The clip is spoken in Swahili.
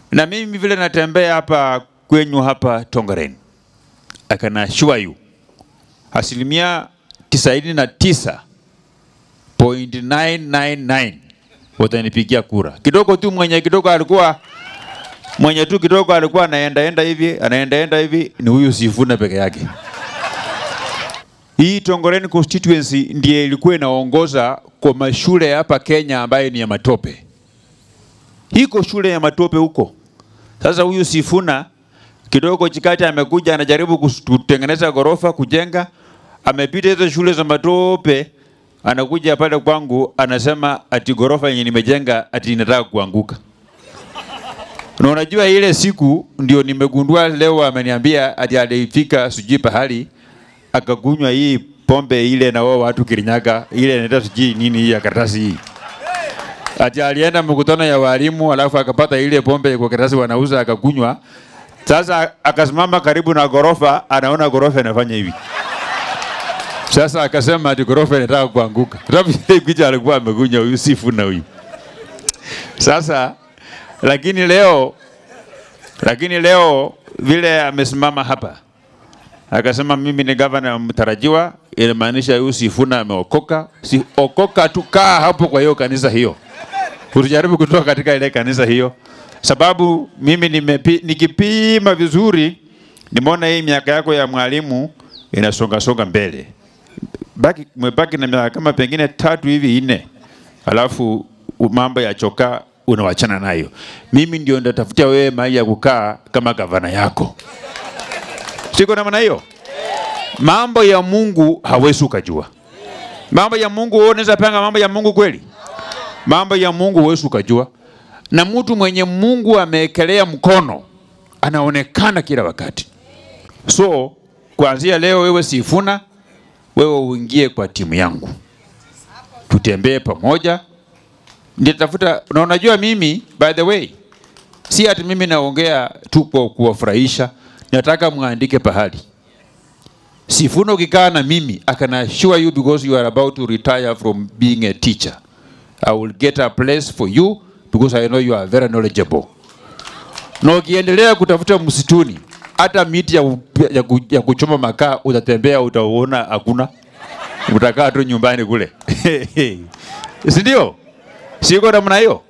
Na mimi vile natembea hapa kwenyu hapa Tongaren, I can assure you asilimia tisaini na tisa point 999 watanipigia kura. Kidogo tu mwenye kidogo alikuwa mwenye tu kidogo alikuwa anaendaenda hivi anaendaenda hivi ni huyu Sifuna peke yake. Hii Tongoreni constituency ndiye ilikuwa inaongoza kwa mashule hapa Kenya ambayo ni ya matope. Hiko shule ya matope huko. Sasa huyu Sifuna kidogo chikati amekuja anajaribu kutengeneza gorofa kujenga, amepita hizo shule za matope, anakuja pale kwangu anasema ati gorofa yenye nimejenga ati inataka kuanguka. Na unajua ile siku ndio nimegundua leo, ameniambia ati alifika sijui pahali akakunywa hii pombe ile na wao watu Kirinyaga ile inaitwa sijui nini hii ya karatasi hii. Ati alienda mkutano ya walimu alafu akapata ile pombe kwa karatasi wanauza akakunywa. Sasa akasimama karibu na gorofa, anaona gorofa inafanya hivi. Sasa akasema ati gorofa inataka kuanguka. Sababu ile picha alikuwa amekunywa huyu Sifuna huyu. Sasa lakini leo lakini leo vile amesimama hapa akasema mimi ni gavana mtarajiwa, inamaanisha huyu Sifuna ameokoka. Si okoka tu, kaa hapo kwa hiyo kanisa hiyo, usijaribu kutoka katika ile kanisa hiyo, sababu mimi nimepi, nikipima vizuri nimeona hii miaka yako ya mwalimu inasonga songa mbele, baki umebaki na miaka kama pengine tatu hivi nne, alafu mambo ya chokaa unawachana nayo. Mimi ndio ndatafutia wewe mahali ya kukaa kama gavana yako. Siko namna hiyo. Mambo ya Mungu hawezi ukajua. Mambo ya Mungu wewe unaweza panga mambo ya Mungu kweli? Mambo ya Mungu huwezi ukajua. Na mtu mwenye Mungu amewekelea mkono anaonekana kila wakati. So kuanzia leo, wewe Sifuna, wewe uingie kwa timu yangu, tutembee pamoja. Nitatafuta na unajua, mimi by the way, si ati mimi naongea tu kwa kuwafurahisha nataka mwandike pahali. Sifuna ukikaa na mimi, I can assure you because you are about to retire from being a teacher. I will get a place for you because I know you are very knowledgeable. Na ukiendelea kutafuta msituni, hata miti ya, ya, ya kuchoma makaa utatembea, utaona hakuna, utakaa tu nyumbani kule si ndio? Siko namna hiyo.